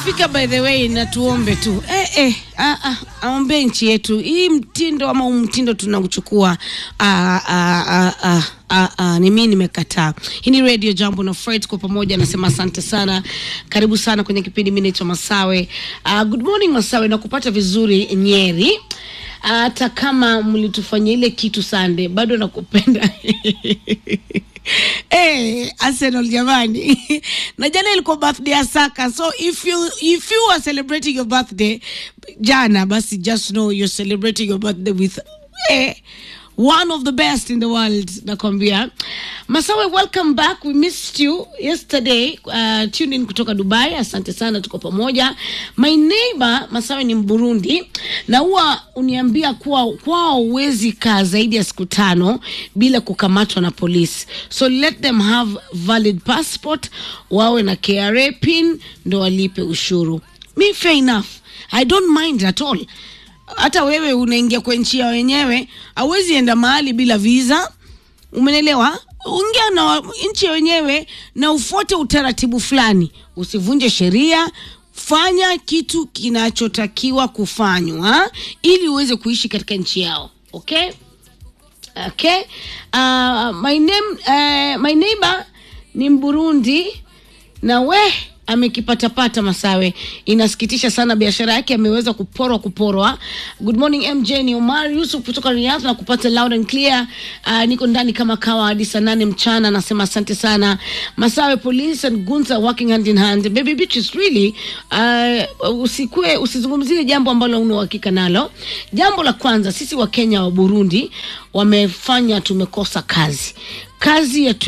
ikifika by the way na tuombe tu eh, eh, ah, ah, aombee nchi yetu hii mtindo ama huu mtindo tunauchukua ah, ah, ah, ah. Ah, ah, ni mimi nimekataa. Hii ni Radio Jambo na Fred kwa pamoja, nasema asante sana, karibu sana kwenye kipindi. Mimi naitwa Masawe. Uh, good morning Masawe, nakupata vizuri Nyeri, hata kama mlitufanyia ile kitu sande, bado nakupenda Hey, Arsenal jamani na jana ilikuwa birthday ya Saka so if you if you are celebrating your birthday jana basi just know you're celebrating your birthday with eh, one of the best in the world nakwambia masawe welcome back we missed you yesterday uh, tune in kutoka dubai asante sana tuko pamoja my neighbor masawe ni mburundi na huwa uniambia kuwa kwao huwezi kaa zaidi ya siku tano bila kukamatwa na polisi so let them have valid passport wawe na kra pin ndo walipe ushuru mi fair enough i don't mind at all hata wewe unaingia kwa nchi ya wenyewe hauwezi enda mahali bila visa umenelewa ongea na wa- nchi ya wenyewe na ufuate utaratibu fulani usivunje sheria fanya kitu kinachotakiwa kufanywa ili uweze kuishi katika nchi yao okay okay uh, my name uh, my neighbor ni mburundi na we amekipatapata masawe inasikitisha sana biashara yake ameweza kuporwa kuporwa good morning mj ni omar yusuf kutoka riyadh na kupata loud and clear uh, niko ndani kama kawa hadi saa nane mchana nasema asante sana masawe police and gunza working hand in hand baby bitches really uh, usikue usizungumzie jambo ambalo una uhakika nalo jambo la kwanza sisi wa kenya wa burundi wamefanya tumekosa kazi kazi ya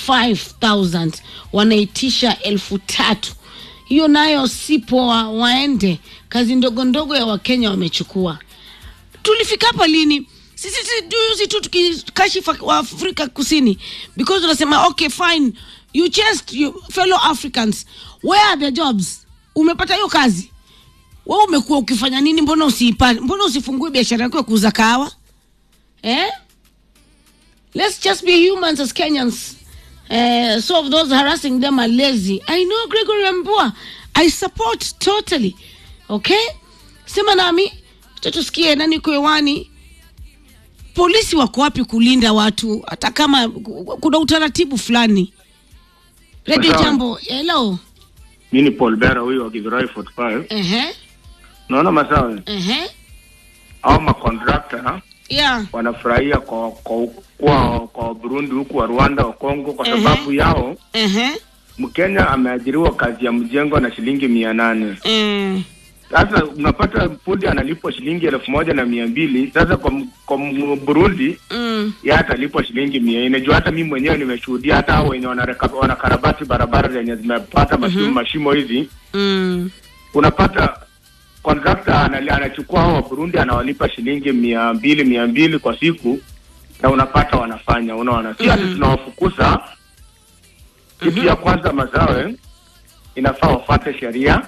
25000 wanaitisha elfu tatu hiyo nayo si poa waende kazi ndogo ndogo ya wakenya wamechukua tulifika hapa lini sisi si juzi tu tukikashifa wa afrika kusini because unasema okay fine you chased you fellow africans where are the jobs umepata hiyo kazi we umekuwa ukifanya nini mbona usiipate mbona usifungue biashara yako ya kuuza kahawa eh? let's just be humans as Kenyans. Uh, so of those harassing them are lazy. I know Gregory Mbua. I support totally. Okay? Sema nami, acha tusikie nani uko hewani. Polisi wako wapi kulinda watu hata kama kuna utaratibu fulani. Radio Sawa. Jambo, hello. mi ni Paul Bera huyu wa Githurai 45 Ehe. naona masawe Ehe. au makontrakta Yeah. wanafurahia kwa kwa kwa, kwa Burundi huku wa Rwanda wa Kongo kwa Mhm. sababu yao Ehe. Mkenya ameajiriwa kazi ya mjengo na shilingi mia nane Mm. sasa unapata fundi analipwa shilingi elfu moja na mia mbili sasa kwa, m- kwa m- Burundi Mm. ya atalipwa shilingi mia nne juu hata mimi mwenyewe nimeshuhudia hata hao wenye wanareka- wanakarabati barabara zenye zimepata mashimo, mashimo hizi Mm. unapata kontrakta anali- anachukua hao wa Burundi anawalipa shilingi mia mbili mia mbili kwa siku na unapata wanafanya unaona si ati Mhm. tunawafukuza kitu ya kwanza mazawe inafaa wafuate sheria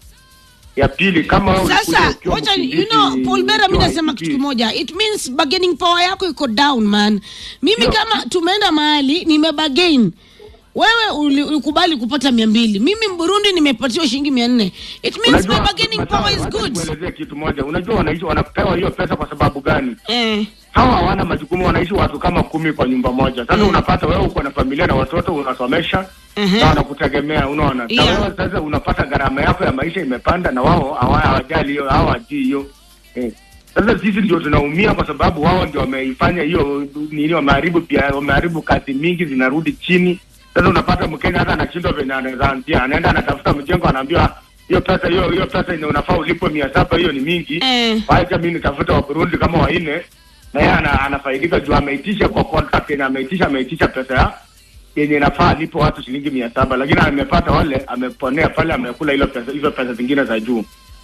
ya pili kama wewe ulikuja sasa ukiwa wacha you mkimbizi know Paul Bera mi ukiwa nasema ICP, kitu kimoja it means bargaining power yako iko down man mimi Ndio. kama tumeenda mahali nimebagain wewe uli- ulikubali kupata mia mbili mimi mburundi nimepatiwa shilingi mia nne it means my unajua bargaining Masawe, power is wacha good nikuelezee kitu moja unajua wanaishi wanapewa hiyo pesa kwa sababu gani eh. hawa hawana majukumu wanaishi watu kama kumi kwa nyumba moja sasa Mm. unapata wewe uko na familia na watoto unasomesha Mhm. na wanakutegemea unaona na Yeah. wewe sasa unapata gharama yako ya maisha imepanda na wao hawa- hawajali hiyo hawajui hiyo eh. sasa sisi ndio tunaumia kwa sababu wao ndio wameifanya hiyo nini wameharibu pia wameharibu kazi mingi zinarudi chini sasa unapata mkenya hata anashindwa venye anaweza anzia anaenda anatafuta mjengo anaambiwa hiyo pesa hiyo hiyo pesa ina unafaa ulipwe mia saba hiyo ni mingi Eh. wacha mi nitafuta wa Burundi kama wanne na yeye ana, anafaidika juu ameitisha kwa contract na ameitisha ameitisha pesa ya yenye inafaa alipo watu shilingi mia saba lakini amepata wale ameponea pale amekula hilo pesa hizo pesa zingine za juu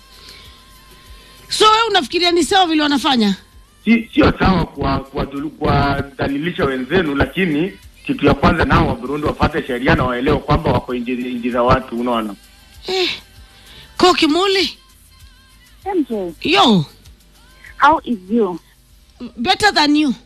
so wewe unafikiria ni sawa vile wanafanya si sio sawa kwa kuwadhulu- kuwadhalilisha wenzenu lakini kitu ya kwanza nao wa Burundi wafate sheria na waelewe kwamba wako nchi nchi za watu unaona eh. kokimuli MJ, yo how is you? better than you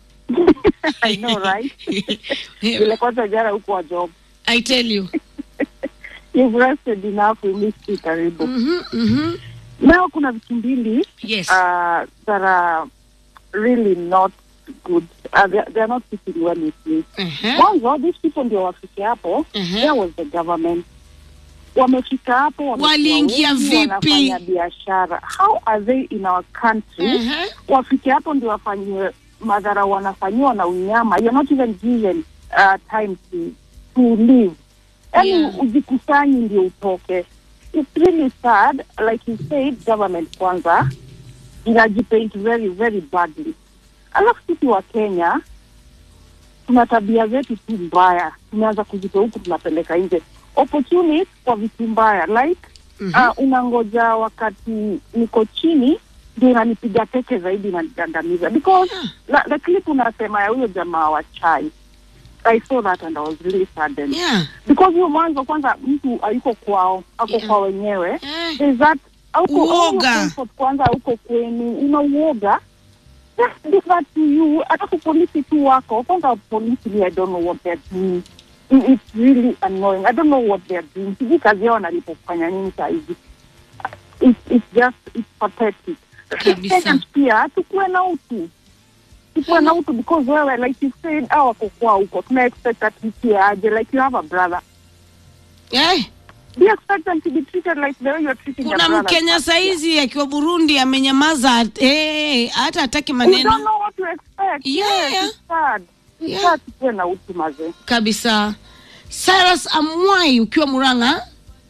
I know, right? Vile kwanza jana huko wa job. i tell you You've rested enough, we missed it karibu. Mhm, mhm. Now kuna vitu mbili Yes. uh, that are really not good. Uh, they, they are not sitting well with me. Ehe. Mwanzo, these people ndio wafike hapo. Mhm. There was the government. Wamefika hapo wamekuwa Waliingia wengi, vipi? wanafanya biashara. How are they in our country? Ehe. Wafike hapo ndio wafanyiwe madhara wanafanyiwa na unyama. You're not even given uh, time to, to live. Yaani Yeah. ujikusanyi ndio utoke. It's really sad. Like you said, government kwanza inajipaint very very badly. Alafu sisi wa Kenya tuna tabia zetu tu mbaya, tumeanza kuzitoa huku tunapeleka nje opportunity kwa vitu mbaya like Mhm. uh, unangoja wakati niko chini ndio inanipiga teke zaidi inanigandamiza because Yeah. la, the clip unasema ya huyo jamaa wa chai I saw that and I was really saddened Yeah. because huyo mwanzo kwanza mtu hayuko kwao ako Yeah. kwa wenyewe Eh. There's that hauko- Uoga. hauko comfort kwanza huko kwenu una uoga Just do that to you alafu polisi tu wako kwanza polisi me I don't know what they're doing It- it's really annoying I don't know what they're doing sijui kazi yao wanalipofanya nini saa hizi it's, it's just it's pathetic Kabisa. Kenyans pia tukuwe na utu tukuwe na utu because wewe like you said hao wako kwao huko tuna expect at least aje like you have a brother Eh. do you expect them to be treated like the way you're treating your kuna brother mkenya saizi akiwa burundi amenyamaza eh, hata hataki We don't maneno know what to expect. Yeah. Yes, it's sad. It's Yeah. sad tukuwe na utu mazee. kabisa cyrus amwai ukiwa muranga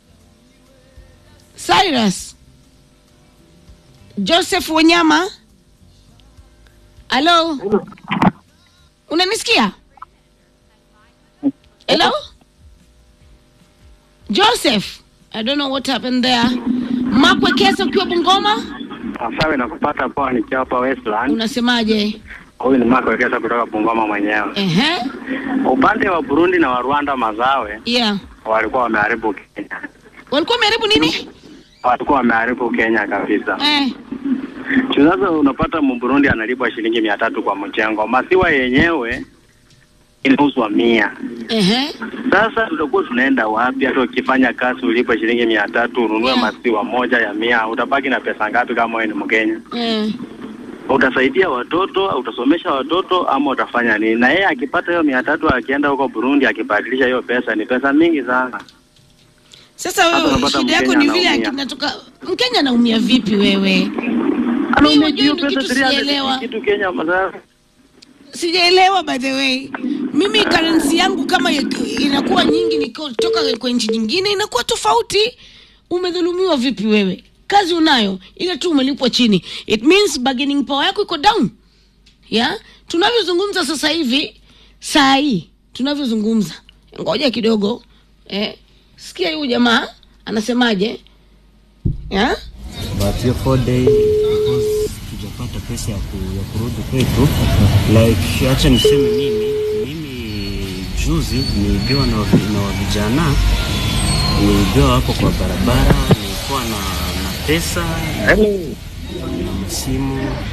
cyrus joseph wanyama halo unanisikia hello joseph i don't know what happened there makwe kesa ukiwa bungoma Sawa, nakupata poa nikiwa hapa Westland. unasemaje Huyu ni Mark Wekesa kutoka Bungoma mwenyewe. ehe Upande wa Burundi na wa Rwanda mazawe yeah walikuwa wameharibu Kenya, walikuwa wameharibu nini walikuwa wameharibu Kenya kabisa. eh. Juu Sasa unapata Mburundi analipwa shilingi mia tatu kwa mchengo, maziwa yenyewe inauzwa mia. Ehe. Sasa tutakuwa tunaenda wapi? Hata ukifanya kazi ulipwe shilingi mia tatu ununue Yeah. maziwa moja ya mia, utabaki na pesa ngapi kama wewe ni Mkenya? Eh. utasaidia watoto utasomesha watoto ama utafanya nini? Na yeye akipata hiyo mia tatu akienda huko Burundi akibadilisha hiyo pesa, ni pesa mingi sana. Sasa Hata wewe unapata shida yako Mkenya ni vile anaumia. kinatoka Mkenya anaumia vipi wewe? Anaumia wajua hiyo ni pesa kitu 300 sijaelewa. kitu Kenya madhara. Sijaelewa by the way. Mimi currency yangu kama ya- inakuwa nyingi nikotoka kwa nchi nyingine inakuwa tofauti. Umedhulumiwa vipi wewe? Kazi unayo ile tu umelipwa chini. It means bargaining power yako iko down. Ya? Tunavyozungumza sasa hivi saa hii tunavyozungumza. Ngoja kidogo. Eh, sikia huyu jamaa anasemaje? Ya? but hiyo four day because tujapata pesa ya, ku, ya kurudi kwetu like acha niseme mimi mimi juzi niliibiwa na, wavi- na wavijana niliibiwa hapo kwa barabara nilikuwa na, na pesa na masimu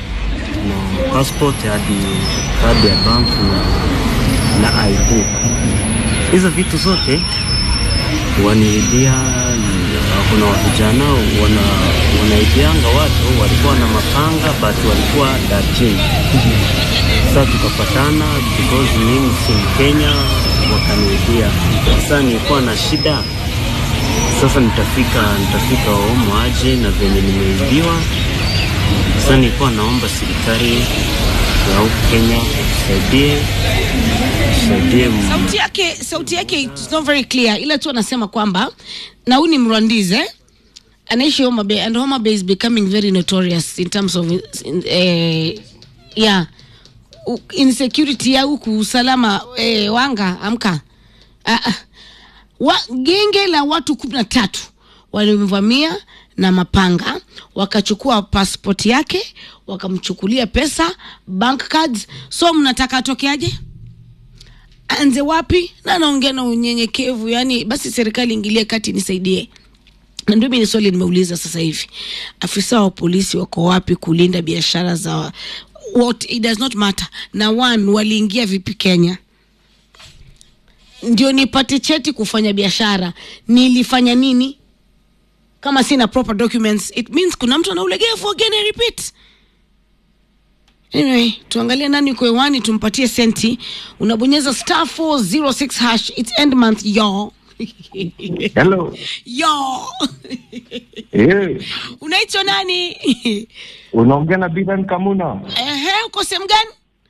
na passport hadi kadi ya bank na, na ID hizo vitu zote waniibia kuna vijana wana wanaibianga watu walikuwa na mapanga but walikuwa darjini sasa tukapatana because mimi si mkenya wakaniibia sasa nilikuwa na shida sasa nitafika nitafika omo aje na venye nimeibiwa sasa nilikuwa naomba serikali ya huku kenya saidie saidie m- sauti yake sauti yake it's not very clear ila tu anasema kwamba na huyu ni mrwandize anaishi Homa Bay and Homa Bay is becoming very notorious in terms of in, eh, yeah U- insecurity ya huku usalama eh, wanga amka ah, ah. wa, genge la watu kumi na tatu walimvamia na mapanga wakachukua passport yake wakamchukulia pesa bank cards so mnataka atokeaje anze wapi na anaongea na unyenyekevu yani basi serikali ingilie kati nisaidie na ndio mimi swali nimeuliza sasa hivi afisa wa polisi wako wapi kulinda biashara za what it does not matter na one waliingia vipi kenya ndio nipate cheti kufanya biashara nilifanya nini kama sina proper documents it means kuna mtu ana ulegevu again I repeat anyway tuangalie nani uko hewani tumpatie senti unabonyeza star 406 hash its end month yo Hello. yo Eh, unaitwa nani unaongea na Bidan Kamuna. ehe uko sehemu gani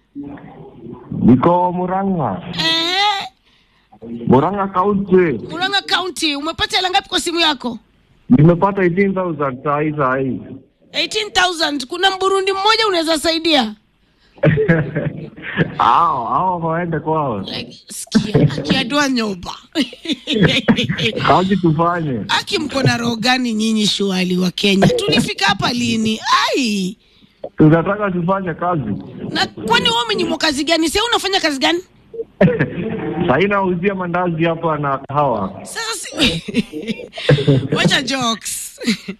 Niko Murang'a. ehe Murang'a County. muranga county umepata hela ngapi kwa simu yako Nimepata 18000 saa hii saa hii. 18000 kuna mburundi mmoja unaweza saidia Hao hao waende kwao. like, sikia akiadua nyoba Kazi tufanye. aki mko na roho gani nyinyi shuali wa kenya tulifika hapa lini ai Tunataka tufanye kazi. na kwani wewe umenyimwa kazi gani sasa unafanya kazi gani Saa hii nauzia mandazi hapa na kahawa. sasa si... wacha jokes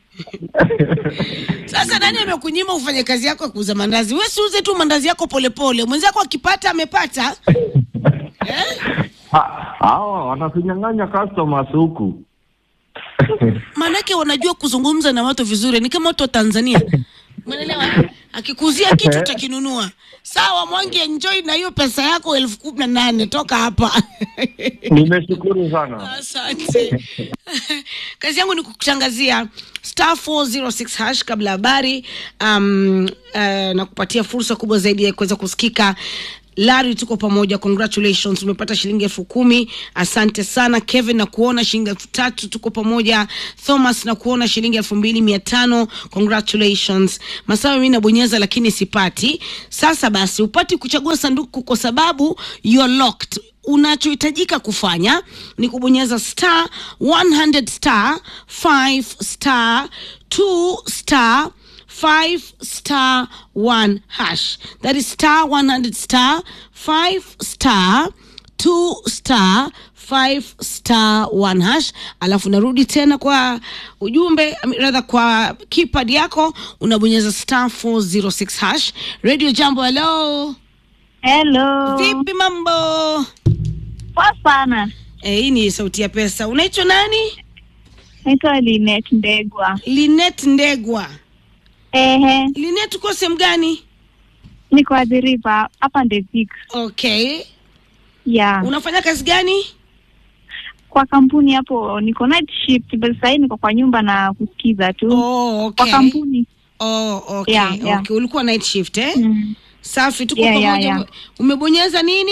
sasa nani amekunyima ufanye kazi yako ya kuuza mandazi we siuze tu mandazi yako polepole mwenzako akipata amepata eh? Ha- Hao wanatunyang'anya customers huku. maanake wanajua kuzungumza na watu vizuri ni kama watu wa tanzania umeelewa akikuzia kitu utakinunua sawa mwangi enjoy na hiyo pesa yako elfu kumi na nane toka hapa Nimeshukuru sana. asante kazi yangu ni kukutangazia star 406 hash kabla habari um, uh, na kupatia fursa kubwa zaidi ya kuweza kusikika lari tuko pamoja congratulations umepata shilingi elfu kumi asante sana kevin na kuona shilingi elfu tatu tuko pamoja thomas na kuona shilingi elfu mbili mia tano congratulations masawa mi nabonyeza lakini sipati sasa basi upati kuchagua sanduku kwa sababu you're locked unachohitajika kufanya ni kubonyeza star 100 star 5 star 2 star 5 star 1 hash that is star 100 star 5 star 2 star 5 star 1 hash alafu narudi tena kwa ujumbe I mean, rather kwa keypad yako unabonyeza star 406 hash radio jambo hello Hello. vipi mambo Poa sana. Eh, hii ni sauti ya pesa. Unaitwa nani? Naitwa Linet Ndegwa. Linet Ndegwa. Ehe, Linet, uko sehemu gani? niko adhiriva hapa Ndevik. Okay. Yeah. Unafanya kazi gani? Kwa kampuni hapo niko night shift, but sasa niko kwa nyumba na kusikiza tu. Oh, Kwa okay. kampuni. Oh, okay. Yeah, yeah. Okay. Ulikuwa night shift eh? Mm. Safi, tuko Yeah, yeah, pamoja. yeah. Umebonyeza nini?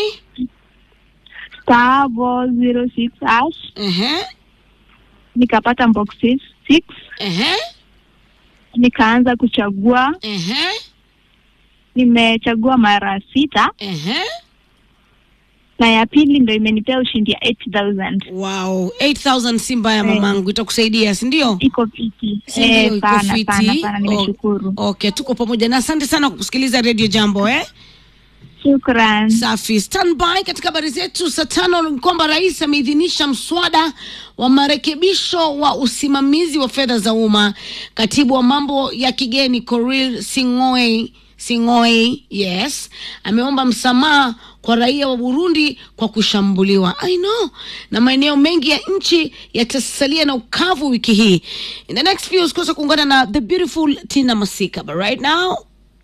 Star 06 hash Ehe. nikapata boxes 6 Ehe. nikaanza kuchagua, Ehe. nimechagua mara sita Ehe. na ya pili ndo imenipea ushindi ya 8000 Wow, 8000 si mbaya Eh. mamangu, itakusaidia, si ndio? iko fiti Si ndio, eh, iko sana fiti. sana sana, nimeshukuru. O- Okay, tuko pamoja na asante sana kwa kusikiliza Radio Jambo eh? Shukran. Safi. Standby katika habari zetu saa tano ni kwamba rais ameidhinisha mswada wa marekebisho wa usimamizi wa fedha za umma. Katibu wa mambo ya kigeni Korir Sing'oei Sing'oei, yes, ameomba msamaha kwa raia wa Burundi kwa kushambuliwa. I know. Na maeneo mengi ya nchi yatasalia na ukavu wiki hii. In the next few usikose kuungana na the beautiful Tina Masika. But right now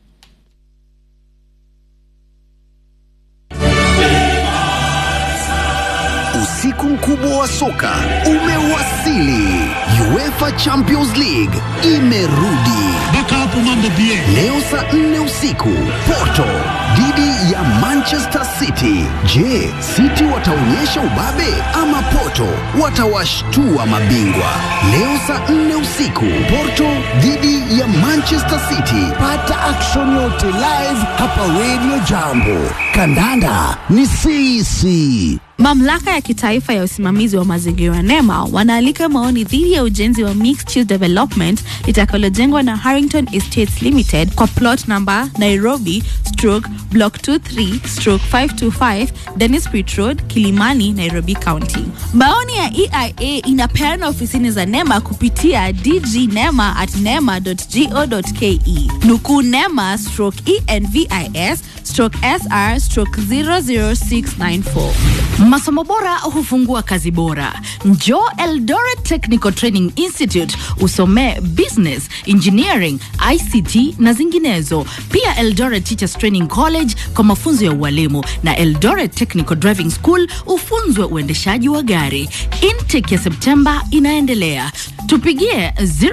Usiku mkubwa wa soka umewasili. UEFA Champions League imerudi mpaka hapo mambo bie leo saa nne usiku. Porto dhidi ya Manchester City. Je, City wataonyesha ubabe ama Porto watawashtua mabingwa? Leo saa nne usiku, Porto dhidi ya Manchester City. Pata action yote live hapa Radio Jambo. Kandanda ni sisi. Mamlaka ya kitaifa ya usimamizi wa mazingira NEMA wanaalika maoni dhidi ya ujenzi wa mixed use development litakalojengwa na Harrington Estates Limited kwa plot number Nairobi stroke block 23 stroke 525 Dennis Pitt Road, Kilimani, Nairobi County. Maoni ya EIA inapeana ofisini za NEMA kupitia dgnema at nema.go.ke. Nukuu NEMA stroke ENVIS stroke SR stroke 00694. Masomo bora hufungua kazi bora. Njoo Eldoret Technical Training Institute usomee business, engineering, ICT na zinginezo. Pia Eldoret Teachers Training College kwa mafunzo ya ualimu na Eldoret Technical Driving School ufunzwe uendeshaji wa gari. Intake ya Septemba inaendelea. Tupigie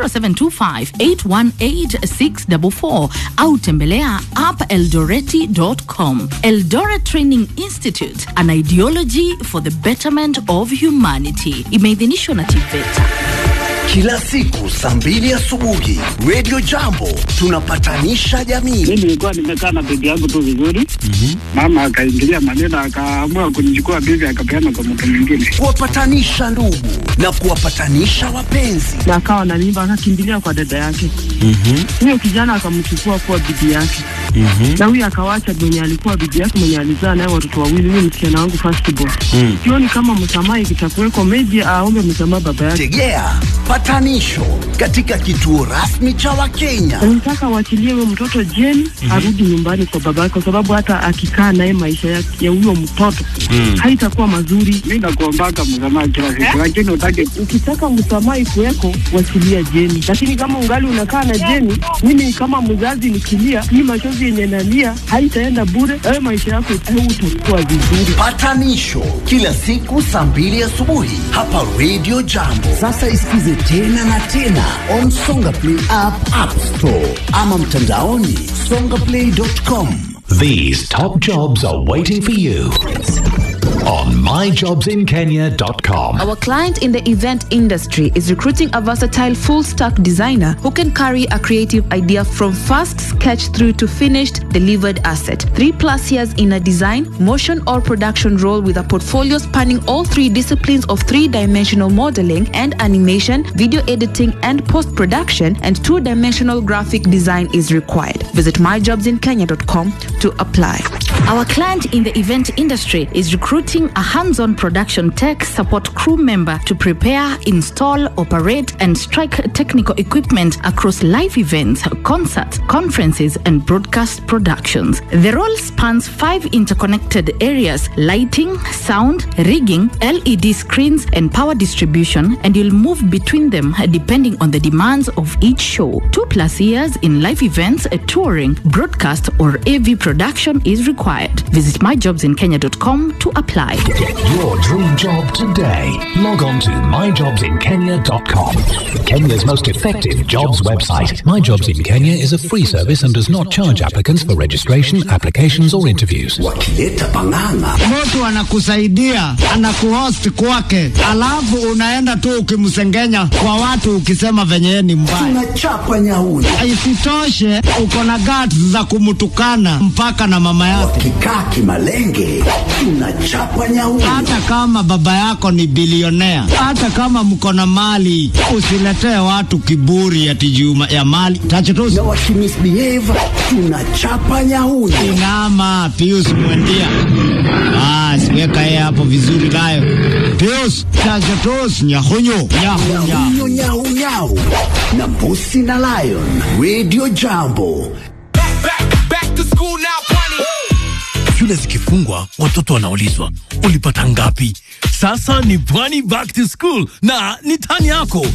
0725818644 au tembelea appeldoreti.com. Eldoret Training Institute, an ideology for the betterment of humanity. Imeidhinishwa na TVETA. Kila siku saa mbili asubuhi Radio Jambo tunapatanisha jamii. mi nilikuwa nimekaa na bibi yangu tu vizuri mama akaingilia maneno akaamua kunichukua bibi akapeana kwa mtu mwingine Kuwapatanisha ndugu na kuwapatanisha wapenzi. na akawa na mimba akakimbilia kwa dada yake huyo kijana akamchukua kuwa bibi yake na huyo akawacha mwenye alikuwa bibi yake mwenye alizaa naye watoto wawili huyo msichana wangu firstborn sioni kama msamaha ikitakuweko meji aombe msamaha baba yake Tegea patanisho katika kituo rasmi cha Wakenya. nataka waachilie huyo mtoto jeni arudi nyumbani kwa baba yake kwa sababu hata akikaa naye maisha ya ya huyo mtoto haitakuwa mazuri mi nakuombaka msamaha kila siku lakini utake ukitaka msamaha ikuweko wachilia jeni lakini kama ungali unakaa na jeni mimi kama mzazi nikilia hii machozi yenye nalia haitaenda bure wewe maisha yako utakuwa vizuri Patanisho kila siku saa mbili asubuhi hapa Radio Jambo. Sasa isikize tena na tena on Songa Play app, App Store ama mtandaoni songaplay.com. These top jobs are waiting for you on myjobsinkenya.com. Our client in the event industry is recruiting a versatile full stack designer who can carry a creative idea from first sketch through to finished delivered asset. Three plus years in a design, motion, or production role with a portfolio spanning all three disciplines of three dimensional modeling and animation, video editing, and post production, and two dimensional graphic design is required. Visit myjobsinkenya.com to apply. Our client in the event industry is recruiting a hands on production tech support crew member to prepare, install, operate, and strike technical equipment across live events, concerts, conferences, and broadcast productions. The role spans five interconnected areas lighting, sound, rigging, LED screens, and power distribution, and you'll move between them depending on the demands of each show. Two plus years in live events, touring, broadcast, or AV production is required. Visit myjobsinkenya.com to apply. Get your dream job today. Log on to myjobsinkenya.com. Kenya's most effective jobs website. My Jobs in Kenya is a free service and does not charge applicants for registration, applications, or interviews. Wakileta pang'ang'a mtu anakusaidia anakuhost kwake, alafu unaenda tu ukimsengenya kwa watu ukisema venye yeye ni mbaya. tunachapa nyauni. Isitoshe uko na guts za kumtukana mpaka na mama yake, Wakikaa kimalenge tunachapa nyauni. hata kama baba yako ni bilionea, hata kama mko na mali. Usiletee watu kiburi ati juu ya mali tachutusi. Na wakimisbehave tunachapa nyauni. Inama Pius Mwendia, basi weka yeye hapo vizuri nayo. Pius tachutusi nyahunyu nyahunya Nyau nyau nyau na mbusi na lion. Radio Jambo. shule zikifungwa watoto wanaulizwa ulipata ngapi sasa ni pwani back to school na ni tani yako